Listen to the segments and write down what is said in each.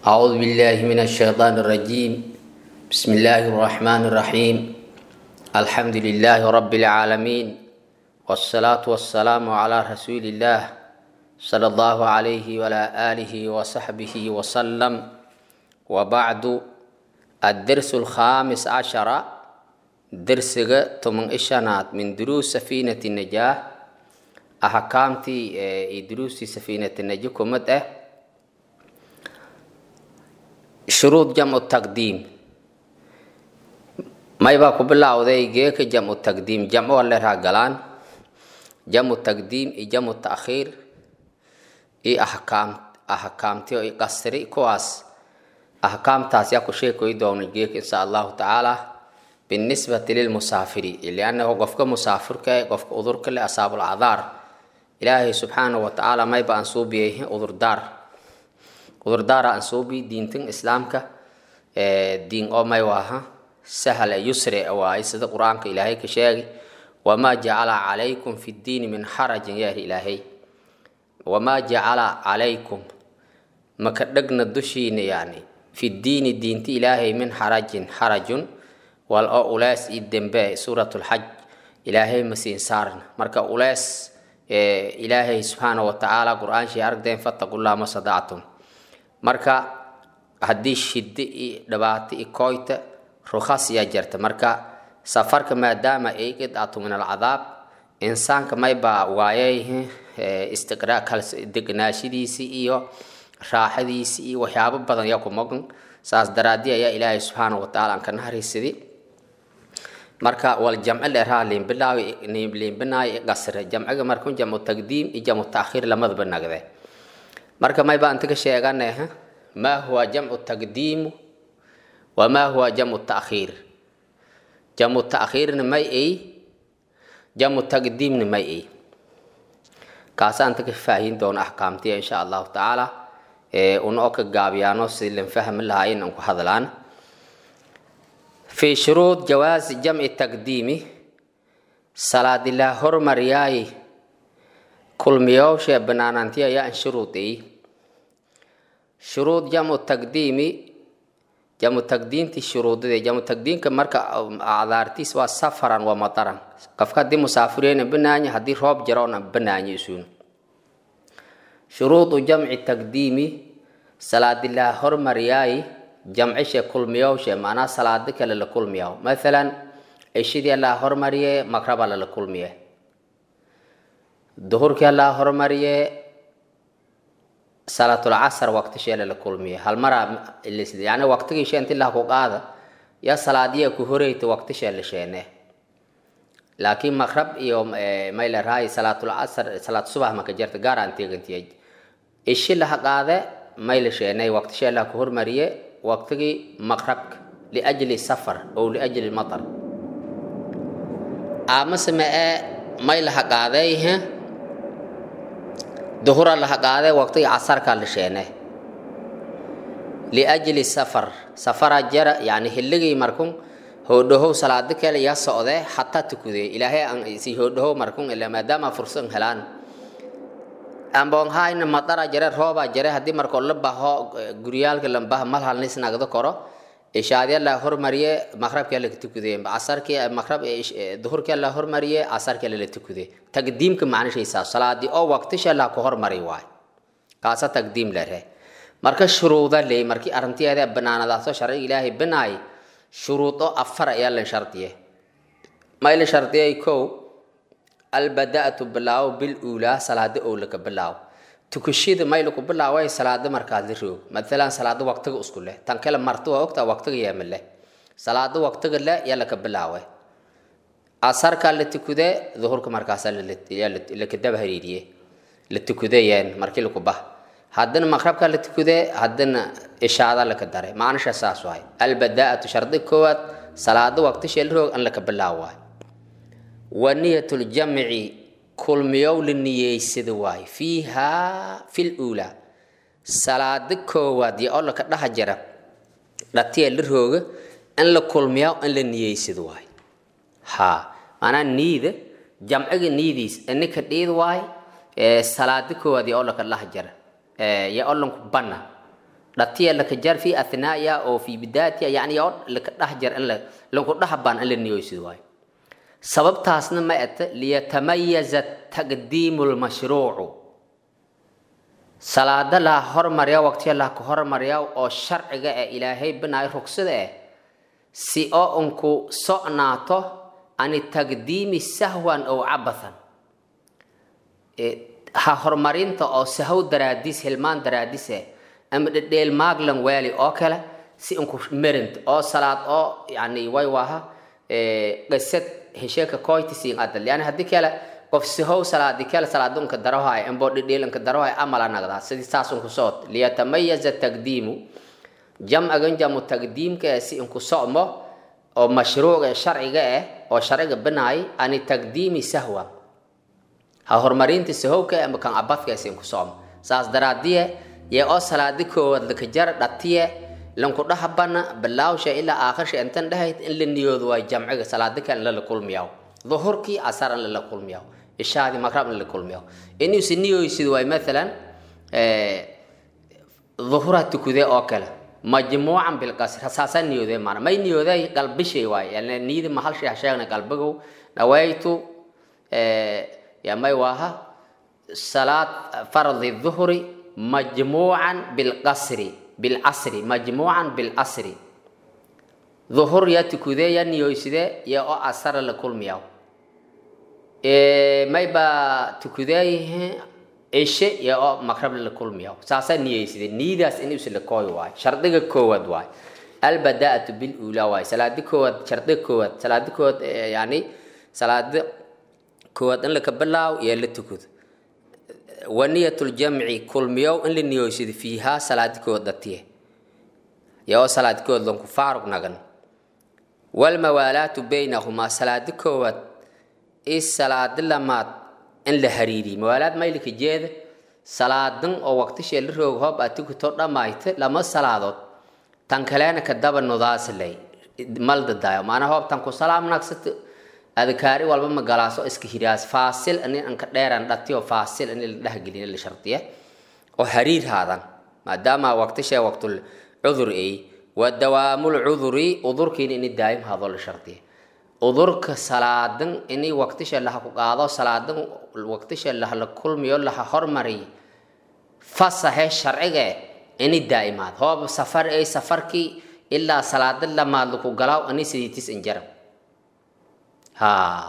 أعوذ بالله من الشيطان الرجيم بسم الله الرحمن الرحيم الحمد لله رب العالمين والصلاة والسلام على رسول الله صلى الله عليه وعلى آله وصحبه وسلم وبعد الدرس الخامس عشر درس تمن إشانات من دروس سفينة النجاة أحكامتي دروس سفينة النجاة كمت shuruud jamcu taqdiim may baa ku bilowday geeka jamcu taqdiim jamco waa leeraha galaan jamcu taqdiim iyo jamcu taakhiir iyo ahkaam ahkaamti iyo qasri kuwaas ahkaamtaas yaa ku sheekoy doona geeka insha allahu tacaala binisbati lilmusaafiri liannahu qofka musaafirka qofka udurka le asaabul cadaar ilaahay subxaanahu wa tacaala may ba aan suubiyay udurdaar udurdaara aan suubi diintan islaamka diin oo may waaha sahal yusre waaye sida qur-aanka ilaahay ka sheegay wamaa jacala calaykum fi ddiini min xarajin yaari ilaahay wamaa jacala calaykum maka dhegna dushiina yani fi ddiini diinta ilaahay min xarajin xarajun wal oo ulees io dembe suurat lxaj ilaahay masiin saarna marka ulees ilaahay subxaana wa tacaala qur-aanshii aragdeen fattaqullaha ma sadactum marka haddii shiddo iyo dhibaato iyo kooyta rukhas yaa jirta marka safarka maadaama ay qidcatu min alcadaab insaanka maybaa waayay degnaashadiisii iyo raaxadiisii iyo waxyaabo badan yaa ku mogan saas daraadii ayaa ilaahay subxaana wa tacaala aan ka naharaysaday marka wal jamci dheeraha liinbilaawi liinbinaayo qasre jamciga markun jamcu taqdiim iyo jamcu taakhiir lamadaba nagde marka may baan taga sheeganay maa huwa jamcu taqdiimu wamaa huwa jamcu taakhiir jamcu taakhiirna may ay jamcu taqdiimna may ay kaasaan taga faahin doona axkaamtiya insha allahu tacaala una oo ka gaabiyaano si lan fahmi lahayn aan ku hadlaan fi shuruud jawaasi jamci taqdiimi salaadilaa hormariyaayi kulmiyooshe banaanantiya yaan shuruudey shuruud jamcu taqdiimi jamcu taqdiimti shuruudade jamcu taqdiimka marka acdaartiis waa safaran waa mataran qofka haddii musaafireyna banaanya haddii roob jaroona banaanya isuun shuruudu jamci taqdiimi salaadilaa hormariyaayi jamcishe kulmiyooshe macnaa salaado kale la kulmiyaw mathalan cishidii laa hormariye magraba lala kulmiye duhurkii laa hormariye salaatulcasar waqtisheele la kulmiye hal maraa yani waqtigii sheenti lah ku qaada ya salaadiya ku horeyta waqtishee la sheene laakiin maqrab iyo maylarahay salaatulcasar salaat subax maka jarta gaar aan teegantiya ishi laha qaade may la sheenay waqtishee lah ku hormariye waqtigii maqrabka liajli safar ow liajli matar amase mee may laha qaaday duhura laha qaadee waqtigii casarkaa la sheene liajli safar safara jara yani hilligii markun hoodhahow salaado kale yaa socdee xataa tukudee ilaahay aan si hoodhahow markun ila maadaama fursan helaan ambonhayna madara jare roobaa jare haddii markoo la baho guryaalka lambaha mal halnis nagdo koro ishaadya la hormariye maqrabkii la tukudee casarkii maqrab duhurkii la hormariye casarkii la tukudee taqdiimka macnashaysa salaadi oo waqtisha la ku hormari waay kaasa taqdiim lere marka shuruuda leey markii arinteeda banaanadaasoo sharci ilaahay banaay shuruudo afar ayaa la shardiye may la shardiyay kow albadaatu bilaawo bil uulaa salaada owlaka bilaawo tukashida may laku bilaaway salaada markaad la roog maalan salaada waqtiga isku leh tan kale marti waa ogtaa waqtiga yeema leh salaada waqtiga leh yaa laka bilaawe asarkaa la tukudee duhurka markaasaa lakadaba hariiriye la tukudeyeen markii laku bah haddana maqrabkaa la tukudee haddana ishaada laka daray macnisha saas waay albadaatu shardi koowaad salaada waqtishee la roog an laka bilaaw waay wa niyatuljamci kulmiyow la niyeysada waayo fiihaa fil uulaa salaado koowaad iyo oo laka dhaha jara dhatiya la rooga in la kulmiyaa in la niyeysado waayo ha maanaa niida jamciga niidiis ininka dhiid waayo salaado koowaad iyo oo laka dhaha jara iyo oo lanku banna dhatiya laka jar fi athnaa'iha oo fi bidaayatiha yacni oo laka dhex jar in la lagu dhex baan in la niyoosid waayo sababtaasna ma ete liyatamayaza taqdiimu lmashruucu salaada la hormarya waqtiya la ka hormarya oo sharciga ee ilaahay binaay rugsada eh si oo unku socnaato ani taqdiimi sahwan ow cabathan ha horumarinta oo sahw daraadiis hilmaan daraadis eh ama dhedheel maaglan waali oo kale si unku merint oo salaad oo yani way waaha qisad hesheeka koytisiin adal yani haddii kale qof sihow salaadi kale salaadunka darohay amboo dhedheelanka darohay amala nagdaa sidii saasunku soot liyatamayaza taqdiimu jamcagan jamu taqdiimka eh si inku socmo oo mashruuca sharciga eh oo sharciga binaay ani taqdiimi sahwa ha horumarinta sahowka ama kan abadka si inku socmo saas daraadiye yee oo salaadi koowaad laka jar dhatiye lanku dhahabana bilaawsha ilaa aakhirka intan dhahayd in la niyoodo waa jamciga salaadi kale in lala kulmiyaw duhurkii asar in lala kulmiyaw ishaadi magrab in lala kulmiyaw inuusi niyooysid waay maalan duhura tukudee oo kale majmuucan bilqasr saasaa niyoodee maana may niyooday qalbishay waay yani niyadi mahal shay sheegna qalbigow nawaytu ya may waaha salaad fardi duhri majmuucan bilqasri bilcasri majmuucan bilcasri duhur ya tukudee ya niyooyside ya oo asara la kulmiyaw may baa tukudeeyihe cishe ya oo makrab la kulmiyaw saasaa niyeyside niyadaas in isla kooy waay shardiga koowaad waay albadaatu bilula waay salaadi koowaad shardiga koowaad salaadi koowaad yani salaadi koowaad in laka bilaaw iyo la tukudo waniyatuljamci kulmiyow in la niyoysado fiihaa salaadi koowaad dhatiye ya oo salaadi koowaad lanku faarug nagan walmawaalaatu baynahumaa salaadi koowaad i salaadi lamaad in la hariiriyo mawaalaad maylika jeeda salaadan oo waqtishee la roog hoob aad tukuto dhammayta lama salaadood tan kaleena ka daba nudaaslay maldadaayo maana hoob tan ku salaam nagsata adkaari walba ma galaaso iska hiraas faasil ani anka dheeran dhatiyo faasil ani la dhehgelin la shardiya oo hariir haadan maadaama waqtishee waqtul cudur ay wa dawaamul cuduri udurkiina ini daa'im haadoo la shardiya udurka salaadan ini waqtisha laha ku qaado salaadan waqtisha laha la kulmiyo laha hormariy fasahe sharciga ini daa'imaad hoob safar ay safarkii ilaa salaada lamaad laku galaaw ani sidiitis injarab ha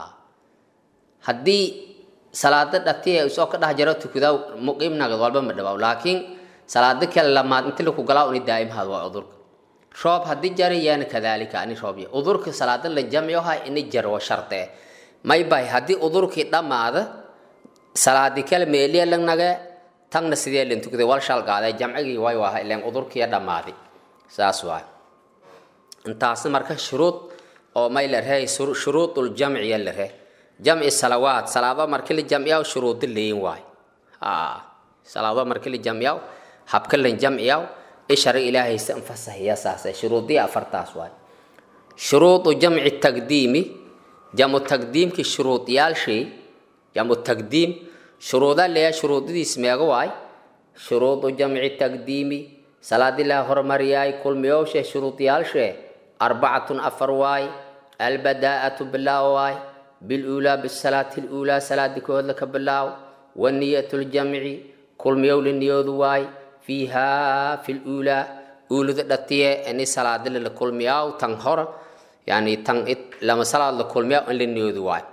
haddii salaada dhatiya isoo ka dhex jaro tukudaa muqiim nagad walba ma dhawaaw laakiin salaada kale lamaad inti laku galaaw ini daa'imaad waa udurka roob haddii jari yaana kadaalika ani roobya udurka salaada la jamciyo ha ini jar waa sharte may bay haddii udurkii dhammaada salaadi kale meeliya lanage tagna sidee lan tukaday wal shal qaaday jamcigii way waaha ileen udurkiya dhammaaday saas waay intaasna marka shuruud oo may la rehay shuruudul jamciya la reh jamci salawaat salaado markii la jamciyaw shuruudi leeyin waay salaado markii la jamciyaw habka lan jamciyaw ishara ilaahay sa anfasahiya saasa shuruudii afartaas waay shuruudu jamci taqdiimi jamu taqdiimki shuruudiyaalshii jamu taqdiim shuruuda leeya shuruudidiis meega waay shuruudu jamci taqdiimi salaadii laha hormariyaay kulmiyowshe shuruudiyaalshe arbacatun afar waay albadaa'atu bilaaw waay bilulaa bisalaati lulaa salaadi kood laka bilaaw waniyatu ljamci kulmiyow la niyoodu waay fiiha fi lulaa uulada dhatiye ini salaadila la kulmiyaaw tan hor yani tan lama salaad la kulmiyaaw in la niyoodu waay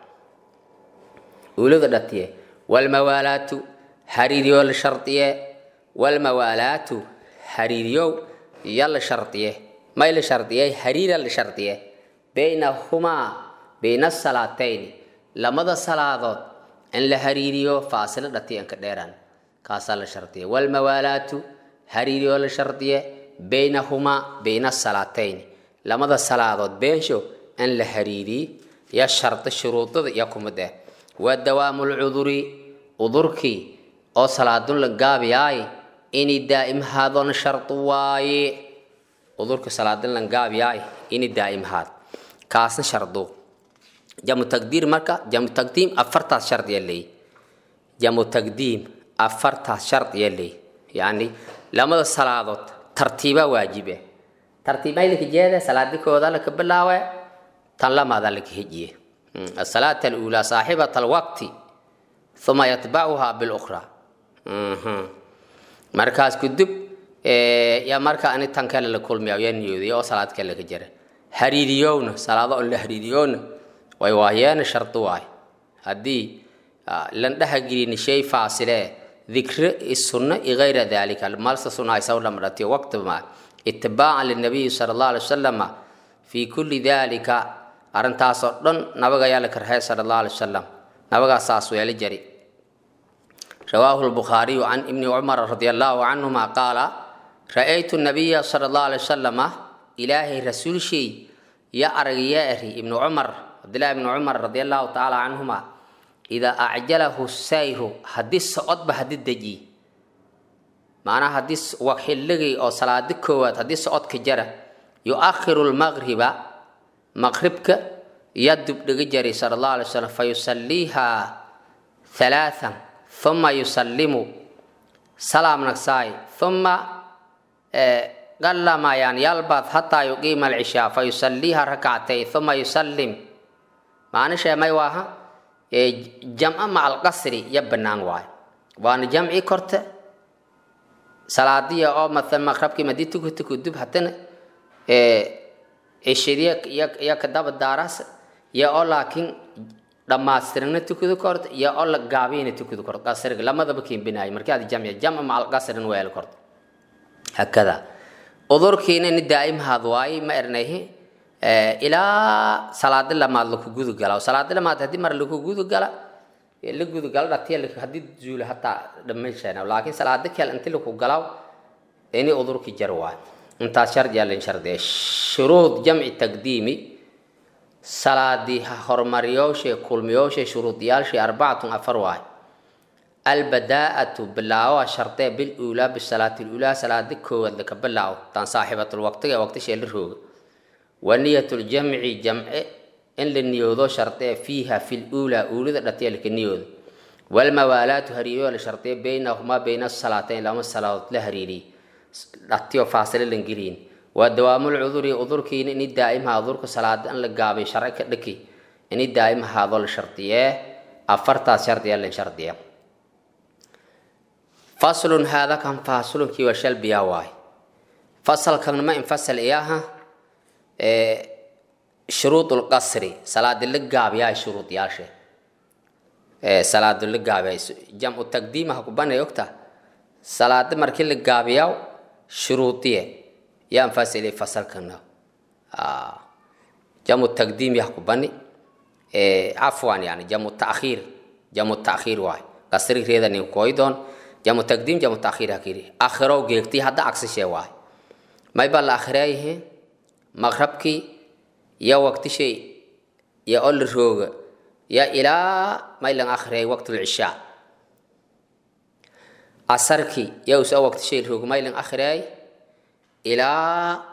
uulada dhatiye walmawaalaatu hariiriyo la shardiye walmawaalaatu hariiriyow ya la shardiye may la shardiye hariira la shardiye baynahumaa bayna salaatayni lamada salaadood in la hariiriyo faasilo dhatiye inka dheeraan kaasaa la shardiye walmawaalaatu hariiriyo la shardiye baynahumaa bayna salaatayni lamada salaadood beensho in la hariiriy ya shardi shuruudada iyo kumid eh wa dawaamu lcuduri udurkii oo salaadun la gaabiyaay inay daa'im haadoon shardi waaye udurka salaadun la gaabiyaay inay daa'im haad kaasna shardu jamu taqdiir marka jamu taqdiim afartaas shardiya leey jamu taqdiim afartaas shardiya leey yacni lamada salaadood tartiiba waajibe tartiibay laka jeeda salaadi kooda laka bilaawe tan lamaada laka hejiye asalaata aluulaa saaxibat alwaqti uma yatbacuha bilukhra markaas kudub yaa marka ani tan kale la kulmiya yaa niyooday oo salaad kale ka jira hariiriyowna salaado on la hariiriyowna way waayeena shardi waay haddii lan dhahagelin shay faasile ذكر السنة غير ذلك المالس سنة يسوي لما رتي وقت ما اتباعا للنبي صلى الله عليه وسلم في كل ذلك أرنتا صدن نبغى يالك رهي صلى الله عليه وسلم نبغى ساسو يالي جري رواه البخاري عن ابن عمر رضي الله عنهما قال رأيت النبي صلى الله عليه وسلم إلهي رسول شيء يا أرغيائه ابن عمر عبد الله بن عمر رضي الله تعالى عنهما إذا أعجله السير حديث صعد بحديث دجي معنى حديث وحلغي أو صلاة كوات حديث صعد كجرة يؤخر المغرب مغربك يدب دجري صلى الله عليه وسلم فيصليها ثلاثا ثم يسلم سلام نكساي ثم قال ما يعني يلبث حتى يقيم العشاء فيصليها ركعتين ثم يسلم معنى شيء ما يواها jamca maca alqasri ya bannaan waayo waana jamci korta salaadiya oo maalan maqrabkii madii tukuta kudub haddana cishiriya ya kadaba daaraas ya oo laakiin dhammaystirna tukada korta ya oo la gaabiyana tukada korta qasriga lamadaba kiinbinaayo markii aad jamci jamca maca alqasrin weel korta hakada udurkiina ni daa'imhaad waaye ma ernayhi ilaa salaadi lamaad laku gudu gala salaadi lamaad haddii mar laku gudu gala la gudu gala dhatiya haddii zuula hataa dhamayshan laakiin salaadi kale inti laku galaw ini udurki jar waay intaas shardiya lin shardiya shuruud jamci taqdiimi salaadi hormariyowshe kulmiyooshe shuruudiyaalshe arbacatun afar waay albadaa'atu bilaawa shardee biluulaa bisalaati luulaa salaadi koowaad laka bilaawo tan saaxibatulwaqtiga waqtishee la rooga ونية الجمع جمع إن للنيوذو شرطية فيها في الأولى أولى التي لك النيوذ والموالاة هريو لشرطية بينهما بين الصلاتين لما الصلاة لهريري التي فاصلة لنجرين ودوام العذر عذر كين إن الدائم هذا صلاة أن لقابي شرعك لكي إن الدائم هذا الشرطية أفرتا شرطية لشرطية فصل هذا كان فاصل كي وشل بياواي فصل كان ما انفصل إياها shuruud lqasri salaadi la gaabiyaa shuruud yaashe salaadi la gaabiyaa jamcu taqdiima ha ku banay ogta salaadi markii la gaabiyaa shuruudiye yaan fasili fasalkana jamcu taqdiim yah ku bani cafwan yani jamcu taakhiir jamcu taakhiir waay qasrigeeda nin koydoon jamcu taqdiim jamcu taakhiir hakiri akhirow geegti hadda agsishee waay may baa la akhireeyihiin maqrabkii ya waqtishay ya oo la rooga ya ilaa maylan akhriyay waqtulcishaa casarkii ya usa waqtishay rooga maylan akhriyay ilaa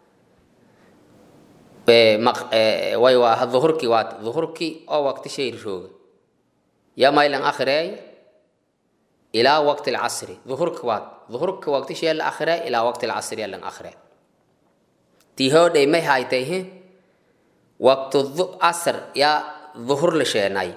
way waa duhurkii waa duhurkii oo waqtishay rooga ya maylan akhriyay ilaa waqti lcasri duhurka waad duhurka waqtishay la akhriyay ilaa waqti lcasri lan akhriyay tihoodhay may haytayhe waqtu asr yaa duhur la sheenay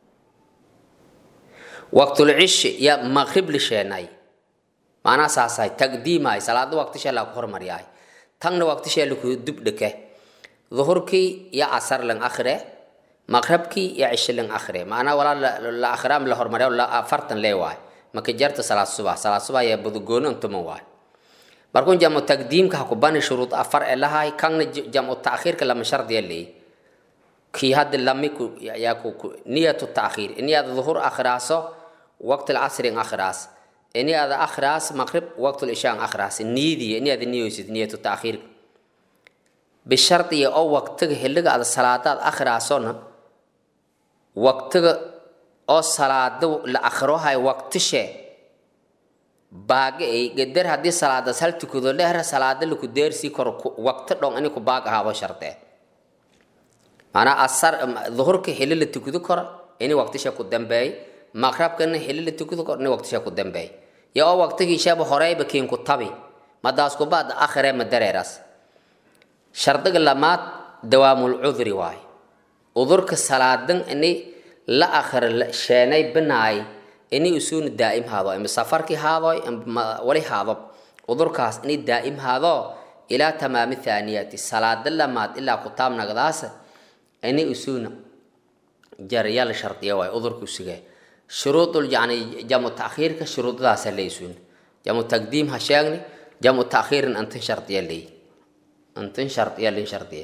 waqtulcishi yaa maqrib la sheenay maanaa saasahay taqdiimahay salaada waqtishee laku hormaryahay tanna waqtishee laku dubdheke duhurkii ya asar lan akhre maqrabkii ya cishi lan akhre maanaa walaa la akhraam la hormarya afartan lee waay maka jarta salaad subax salaad subax yaa budugooni untuman waay markuu jamcu taqdiimka ha ku bani shuruud afar ee lahay kanna jamcu taakhiirka lama shardiya leey kii hadda lami ku yaa ku niyatu taakhiir ini aada duhur akhraaso waqti lcasri akhraas ini aada akhraas maqrib waqti lishaa akhraas niyadii ini aada niyoysid niyatu taakhiirka bishardiya oo waqtiga xilliga aada salaadaad akhraasona waqtiga oo salaada la akhrohay waqtishee baaga ay gadar haddii salaadas hal tukado lehra salaada laku deersii karo waqti dhon ini ku baag ahaado shardee maanaa asar duhurka xili la tukado karo ini waqtisha ku dambeey maqrabkana xili la tukado karo ini waqtisha ku dambeey ya oo waqtigiishaaba horeyba kiin ku tabi madaas kubaad akhire ma dareeraas shardiga lamaad dawaamul cudri waaye udurka salaadan ini la akhir sheenay binaay ini usuuna daa'im haado ima safarkii haado ima wali haado udurkaas ini daa'im haado ilaa tamaami thaaniyati salaada lamaad ilaa kutaab nagdaasa ini usuuna jariyal shardiya waaye udurka usugee shuruudul yani jamu taakhiirka shuruudadaasa leeysuun jamu taqdiim ha sheegni jamu taakhiirin antin shardiya leey antin shardiya lin shardiya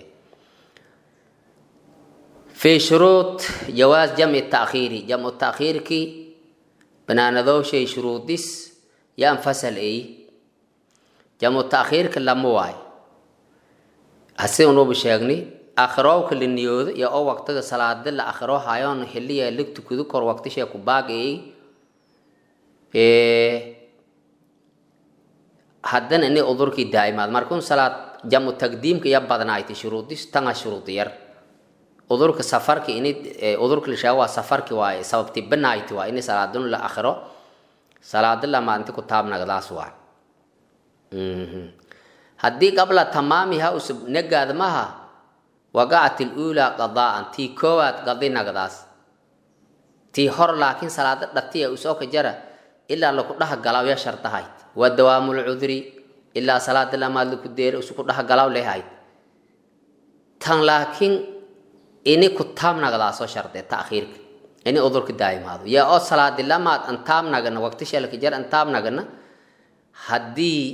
في شروط جواز جمع التأخير جمع التأخير كي بناندو شيء شروط ديس ينفصل اي جمع التأخير كلا مواي هسي ونو بشيغني أخرو كل نيود يا أو وقت صلاة دل أخرو هايون حلية لك تكذو كور وقت شيء كباق اي إيه حدن اني أذركي دائما مركون صلاة جمع التقديم كي يبادنا ايتي شروط ديس تنغ شروط ير udurka safarki ini udurka la sheego waa safarki waaye sababti banayti waa ini salaadun la akhiro salaada lama inti ku taabnagdaas waa haddii qabla tamaamiha usub negaad maha waqacat ilula qadaan tii koowaad qadi nagdaas tii hor laakiin salaada dhatiya usoo ka jara ilaa laku dhaha galaw ya shartahayd waa dawaamul cudri ilaa salaada lamaad laku deera usu ku dhaha galaw lehayd tan laakiin ini ku taabnagdaasoo shardee taakhiirka ini udurka daa'imaado yaa oo salaadi lamaad an taabnagana waqti shalka jar an taabnagana haddii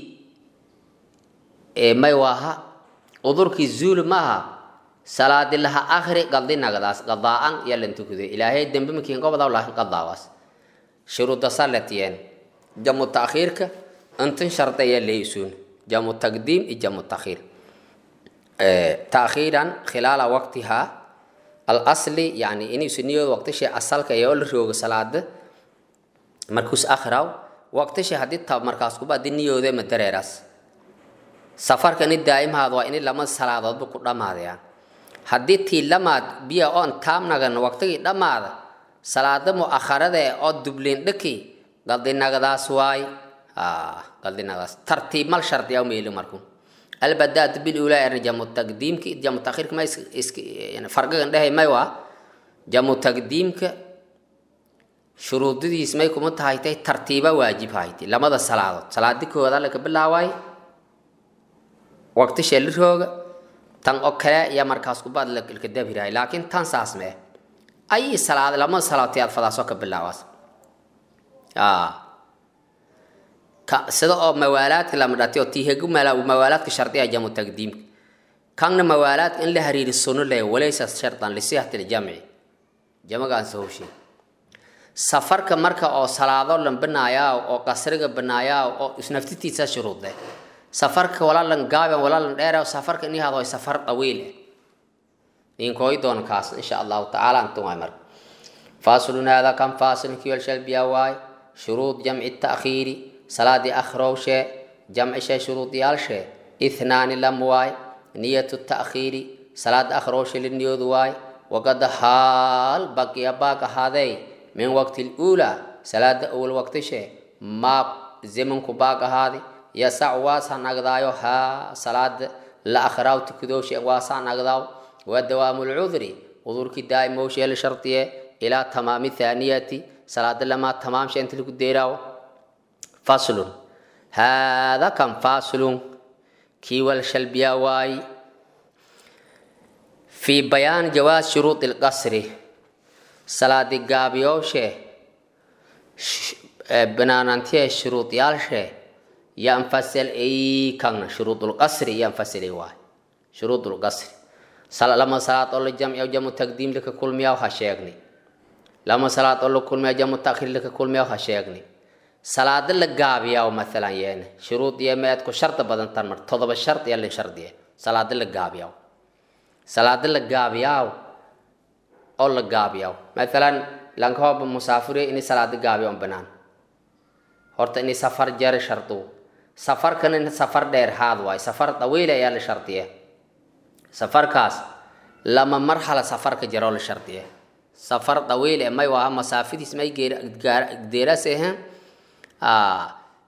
may waaha udurkii zuuli maaha salaadi laha akhri qaldi nagdaas qadaa'an yalan tukude ilaahay dembe makiin gobadaw laakin qadaawaas shuruuda saletiyeen jamu taakhiirka intin sharda yaa leeysuun jamu taqdiim iyo jamu taakhiir taakhiiran khilaala waqtihaa alasli yani inuusa niyooda waqtishi asalka ee oo la roogo salaada markuus akhraw waqtishi haddii tab markaas kuba haddii niyooda ma dareeraas safarka ini daa'imhaad waa ini lama salaadoodba ku dhammaadayaan haddii tii lamaad biya oon taamnagan waqtigii dhammaada salaada mu'akharada ee oo dubliin dhaki qaldinagadaas waay qaldinagadaas tartiib mal shardiyaa meeli markuu albadaat bilula erna jamu taqdiimka jamu takhirka ma farqigan dhehay may waa jamu taqdiimka shuruudadiis may kuma tahay tay tartiiba waajib hayti lamada salaadood salaadi kooda laka bilaawaay waqti sheelirooga tan oo kale iyo markaas kubaad laka dabirahay laakiin tan saas mee ay salaad lamada salaadood aad fadaasoo ka bilaawaas sida oo mawaalaadka lama dhatay oo tiihegu mawaalaadka shardiya jamu taqdiimka kanna mawaalaadka in la hariiri suno leh walaysa shardan lisihati ljamci jamagaan sahowshe safarka marka oo salaado lan banaayaa oo qasriga banaayaa oo isnaftitiisa shuruude safarka walaalan gaaban walaalan dheera safarka ini hado safar dawiil ninkooy doon kaas insha allahu tacaala antum waay marka faasilun hada kan faasilin kiyol shalbiya waay shuruud jamci taakhiiri salaadii akhrowshe jamcishe shuruudiyaalshe ithnaani lam waay niyatu taakhiiri salaada akhrowshe liniyoodu waay waqad haal baqiya baaq ahaadey min waqti luula salaada awal waqtishe maa zimanku baaq ahaadi yasac waasa nagdaayo haa salaada la akhraaw tukadooshe waasa nagdaaw waa dawaamu lcudri udurkii daa'imowshe la shardiye ilaa tamaami thaaniyati salaada lamaa tamaamshe inta lagu deeraawo faslun haada kan faslun kii wal shalbiyaa waayi fii bayaan jawaaz shuruudi lqasri salaadi gaabiyowshe banaanantiye shuruudyaalshe yanfasel ay kan shuruudulqasri yanfasilay waay shuruudulqasri lama salaad oo la jamciyo jamu taqdiim laka kulmiyaw ha sheegni lama salaad oo la kulmiya jamu takhriir laka kulmiyaw ha sheegni salaada la gaabiyaa maalan yeene shuruud iyo meedku shardi badan tan mar todoba shard iyo lin shardiye salaada la gaabiyaa salaada la gaabiyaa oo la gaabiyaa maalan lankahooba musaafiriya inay salaada gaabiyaa banaan horta inay safar jere shardu safarkan in safar dheer haad waay safar dawiil ayaa la shardiye safarkaas lama marhala safarka jaroo la shardiye safar dawiil ee may waaha masaafidiis may deeraas ahayn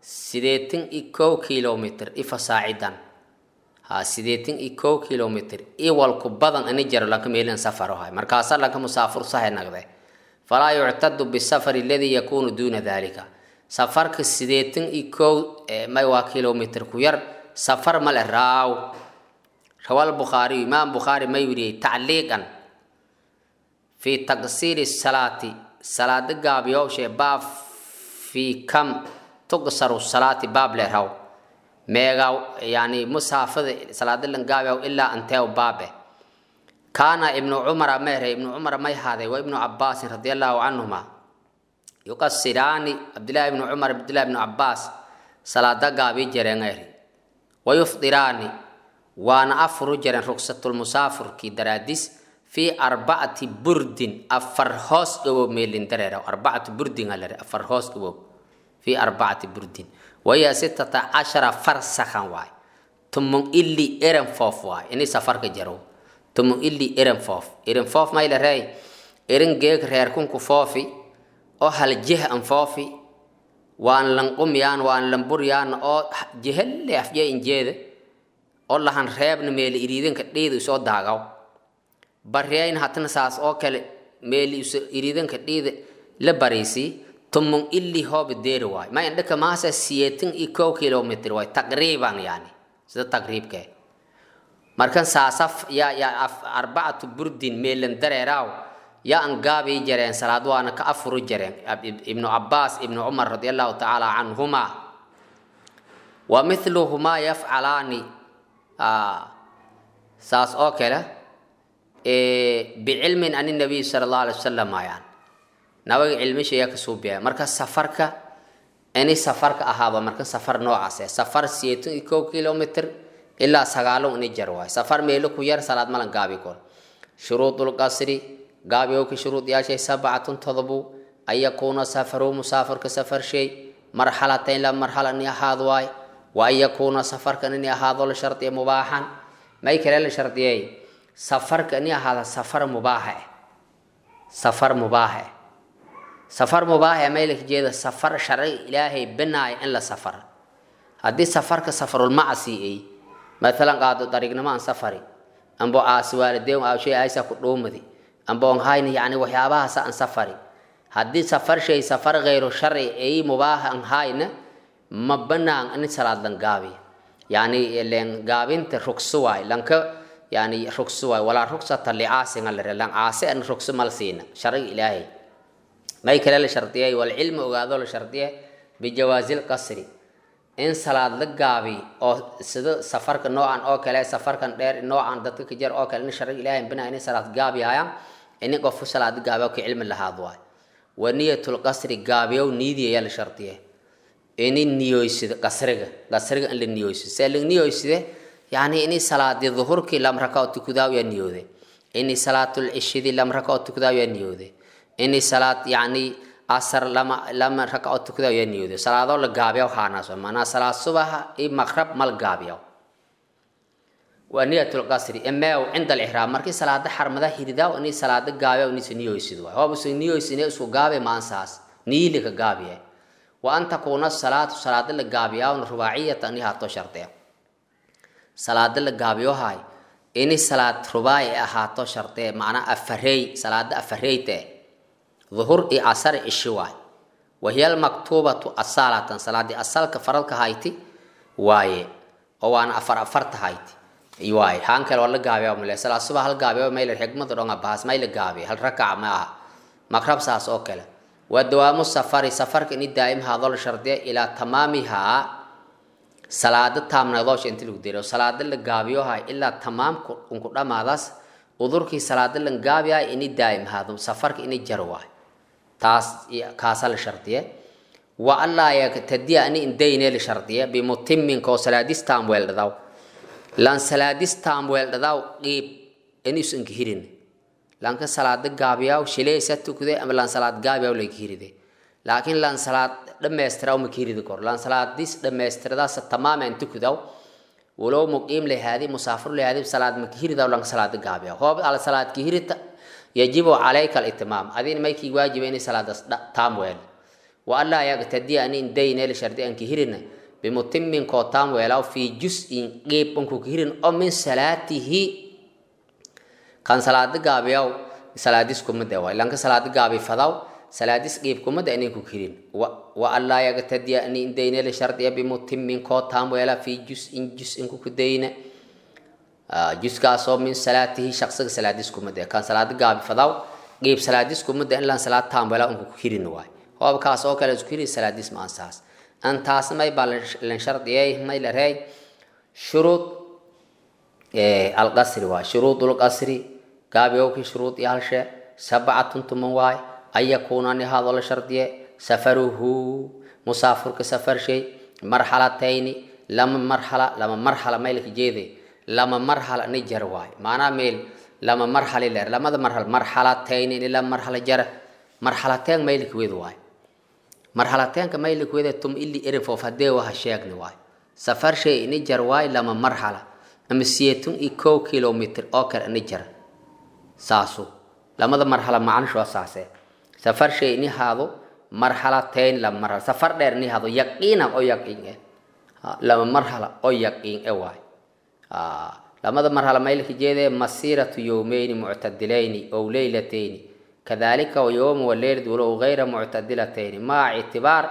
sideetan iyo kow kilomitr ifa saacidan ha sideetan iyo kow kilomitr iwalku badan ini jaro lanka meelin safaro hay markaasa lanka musaafur sahe nagde falaa yuctadu bisafari aladii yakunu duuna dalika safarka sideetan iyo kow may waa kilomitr ku yar safar male raaw rawal bukhaariyu imaam bukhaari may weriyey tacliiqan fi taqsiiri salaati salaada gaabiyowshee baab fi kam tugsaru salaati baab le raw meegaw yani musaafada salaada lan gaabiyaw ilaa anteew baabe kaana ibnu cumara mehere ibnu cumara may haaday wa ibnu cabaasin radi allahu canhuma yuqasiraani cabdillahi ibnu cumar cabdillahi ibnu cabaas salaada gaabi jereengeeri wayufdiraani waana afuru jareen rugsatulmusaafurkii daraadis fii arbacati burdin afar hoos dhawow meelin dareera arbacatu burdin alare afar hoos dhawow fii arbacati burdin waya sitata cashara farsakhan waay tumung ili erenfoof waay ini safarka jarow tumung ili erenfoof erenfoof mayla reey erin geeg reerkunku foofi oo hal jeh an foofi waan lan qumyaan waan lan buryaan oo jehelle afjee injeede oo lahan reebna meeli iriidanka dhiida isoo daagaw baryayn hatana saas oo kale meeli iso iriidanka dhiida la bariisii tumung ili hooba deeri waay ma indhaka maasa siyeetan iyo kow kilomitr waay taqriiban yani sida taqriibkee markan saasaf yaa yaa arbacatu burdin meelan dareeraaw yaa an gaabii jareen salaad waana ka afuru jareen ibnu cabaas ibnu cumar radi allahu tacaala canhuma wa mithluhumaa yafcalaani saas oo kale bicilmin ani nabiy sala allahu alay wasalam ayaan nabaga cilmisha yaa kasoo biya marka safarka ini safarka ahaaba marka safar noocaase safar siyeetan iyo kow kilomitr ilaa sagaalo ini jar waay safar meelo ku yar salaad malan gaabi kor shuruudul qasri gaabiyowka shuruud yaashay sabcatun todobu an yakuuna safaru musaafirka safar shay marxalatayn la marxala ini ahaad waay wa an yakuuna safarkan ini ahaado la shardiya mubaaxan may kale la shardiyey safarka ini ahaada safar mubaaxe safar mubaaxe safar mubaaxe may la jeeda safar sharci ilaahay banaaya in la safar haddii safarka safarulmacsi ay maalan qaado dariignimo aan safari ambo aasi waalideyn aashay aysa ku dhuumadi ambo on hayna yani waxyaabahaasa aan safari haddii safar shay safar gayru sharci ay mubaaha an hayna ma banaan in salaad lan gaabiya yani len gaabinta rugso waay lanka yani rugso waay walaa rugsata licaasinga lare lan caase an rugso mal siina sharciga ilaahay may kale la shardiyay walcilmi ogaado la shardiye bijawaazi lqasri in salaad la gaabi oo sida safarka noocan oo kale safarkan dheer noocan dadka ka jar oo kale in sharciga ilaahay banaa in salaad gaabiyayaan ini qofku salaad gaabiyo ka cilmi lahaad waay wa niyatulqasri gaabiyow niidii ayaa la shardiye ini niyoysida qasriga qasriga in la niyoysida see la niyoyside yani ini salaadi duhurkii lam rakao tukudaaw yaa niyoode ini salaatul cishidi lam rakao tukudaaw yaa niyoode ini salaad yani asar lama lama rakao tukudaaw yaa niyoode salaadoo la gaabiyaw haanaaso maanaa salaad subaxa iyo maqrab mal gaabiyaw waa niyatul qasri emeew cinda alixraam markii salaada xarmada hiridaaw ini salaada gaabiyaw inisa niyoysid waay hoob isu niyoysine isku gaabe maansaas niili ka gaabiye wa an takuuna salaatu salaada la gaabiyaawna rubaaciyata ini haato shardee salaada la gaabiyohay ini salaad rubaaci ahaato shardee macnaa afareey salaada afareyte duhur iyo casar ishi waay wahiya almaktuubatu asaalatan salaadii asalka faradka hayti waaye oo waana afar afarta hayti waaye haan kale waa la gaabiyaa male salaad suba hal gaabiyo mayla xigmada dhonga bahas mayla gaabiya hal rakac ma aha makrab saas oo kale waa dawaamu safari safarka ini daa'im haadoo la shardiya ilaa tamaamihaa salaada taamnadoosha inti lagu dero salaada la gaabiyohay ilaa tamaamku unku dhamaadaas udurkii salaada lan gaabiyahay ini daa'im haado safarka ini jaro waay taas kaasa la shardiye wa allaa yaktadiya ani indayne la shardiye bimutiminka oo salaadis taam weeldhadaw lan salaadis taam weeldhadaw qiib inis inka hirin lanka salaada gaabiyaw shilaysa tukde ama lan salaad gaabiyaw laka hiride laakiin lan salaad dhammaystiraw ma kiridi kor lan salaadis dhammaystiradaas tamaaman tukudaw walow muqiim lehaadi musaafir lehaadi salaad ma kihiridaw lan salaada gaabiyaw hoob ala salaad kihirita yajibu calayka alitimaam adin maykii waajiba inay salaadas taam weel wa allaa yaqtadiya ani indayneel shardi anki hirina bimutimin kootaan weelaw fii jus-in qeyb anku ka hirin oo min salaatihi kan salaada gaabiyaw salaadis kumade waay lanka salaada gaabi fadaw salaadis qeyb kumada anin ku kirin wa allaa yaqtadiya ani indayneel shardiya bimutimin kootaan weela fii jus-in jus-in ku kudayna juskaasoo min salaatihi shaqsiga salaadis kumade kan salaada gaabi fadaw qeyb salaadis kumada in lan salaad taam weela anku ku kirin waay hoobkaas oo kale isku kiri salaadis ma ansaas antaas may baa lan shardiyay may la reey shuruud alqasri waay shuruud lqasri gaabiyowkii shuruud iyo halshe sabcatun tuman waay an yakuuna nihaadoo la shardiye safaruhu musaafurka safar shay marxalatayni lama marxala lama marxala maylka jeede lama marxala ni jar waay maanaa meel lama marxali leer lamada marxal marxalatayni ni lama marxala jara marxalateen maylka weed waay marxalateenka maylka weede tum ili erifoof hadee waha sheegni waay safar shay ni jar waay lama marxala ama siyeetun iyo kow kilomitr oo kale ni jar saasu lamada marxala macnishu waa saasee safar shay ni haado marxalateyn lama marxala safar dheer ni haado yaqiina oo yaqiin eh lama marxala oo yaqiin eh waay lamada marxala maylka jeedee masiiratu yowmeyni muctadilayni ow leylatayni kadalika yowm waleylad walow gayra muctadilatayni maca ictibaar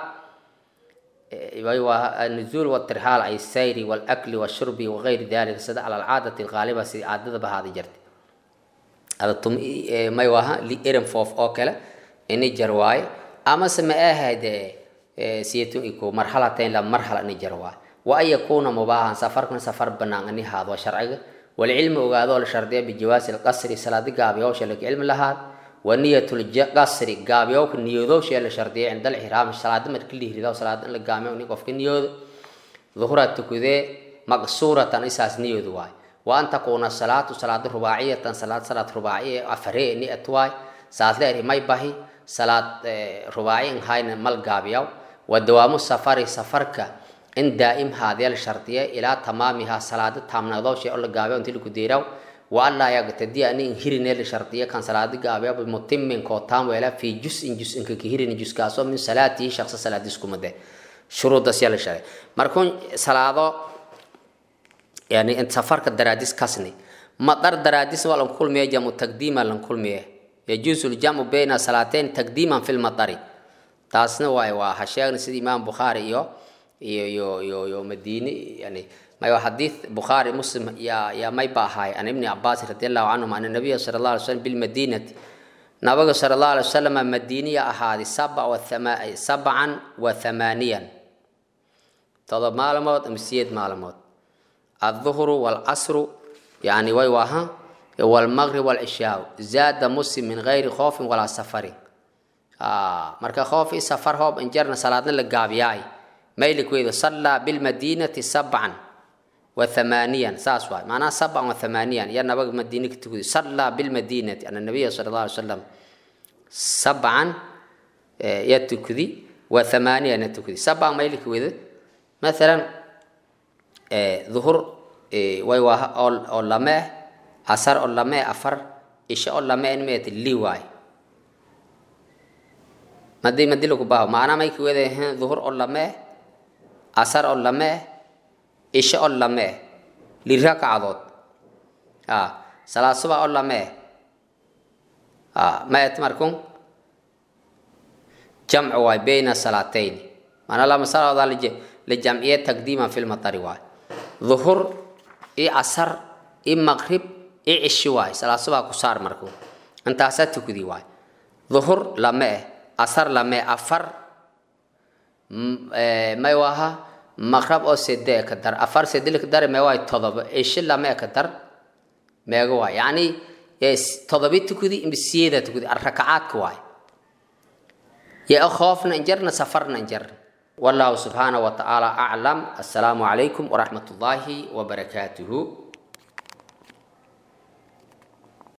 النزول والترحال أي السير والأكل والشرب وغير ذلك سد على العادة الغالبة سي عادة بهذه جرت هذا تم ما يوها لإرم فوف أوكلا إني جرواي أما سما هذا سيتو إكو مرحلتين لما مرحلة إني جرواي وأن يكون مباحا سفر من سفر بنان إني هذا شرعي والعلم وقادو الشرطية بجواز القصر صلاة قابي أو شلك علم لها ونية القصر قابي أو نيودو شيء الشرطية عند الإحرام صلاة ما كل هريدا صلاة القامي ونقف كنيود ظهرة تكذي مقصورة إساس نيود واي وأن تكون الصلاة صلاة رباعية صلاة صلاة رباعية أفري نية واي صلاة لأري ما يبهي صلاة رباعية هاي مال قابي ودوام السفر سفرك إن دائم هذه الشرطية إلى تمامها صلاة تامنا شيء الله قابي أنت لك ديرو وألا يقتدي أن ينهرن الشرطية كان صلاة قابية بمتم كوتام ولا في جزء جزء كهيرن جزء كاسو من صلاة شخص صلاة ديسكم ده شروط دسيال الشرع مركون صلاة يعني انت سفرك دراديس كاسني مقدر دراديس ولا كل مية جمع تقديما لن كل مية يجوز الجمع بين صلاتين تقديما في المطر تاسنا واي وحشيغن سيد إمام بخاري يو يو يو يو, يو مديني يعني ما حديث بخاري مسلم يا يا ما يباهاي عن ابن عباس رضي الله عنهما أن النبي صلى الله عليه وسلم بالمدينة نبي صلى الله عليه وسلم مدينية أحادي سبع وثما سبعا وثمانيا تضرب معلومات مسيد معلومات الظهر والعصر يعني ويوها والمغرب والعشاء زاد مسلم من غير خوف ولا سفر آه مركا خوف سفر هو انجرنا صلاتنا لقابياي ميلك وإذا صلى بالمدينة سبعا وثمانيا ساس واي معناها سبعا وثمانيا يا نبغى مدينة تقول صلى بالمدينة أن النبي صلى الله عليه وسلم سبعا يتكذي وثمانيا يتكذي سبعا ما يلك وذا مثلا ظهر ويوها أول أول لما عصر أول لما أفر إيش أول لما إن ميت اللي واي مدي مدي لك باو معنا ما يكوي ده ظهر أول لما عصر أول لما isha oo lamee lirakacadood salaad suba oo lamee maet markun jamcu waay bayna salaatayn maanaa lama salaadaa lijamciye taqdiiman fi lmatari waay duhur i casar i maqrib i cishi waay salaad subaa ku saar markun intaasaa tukudi waay duhur lamee casar lamee afar may waha maqrab oo sede ka dar afar sede ka dar meewaay todoba ishi lame ka dar meega waay yacni todobi tukudi imsiyada tukudi rakacaadka waay ya khoofna injarna safarna injarna والله سبحانه وتعالى أعلم السلام عليكم ورحمة الله وبركاته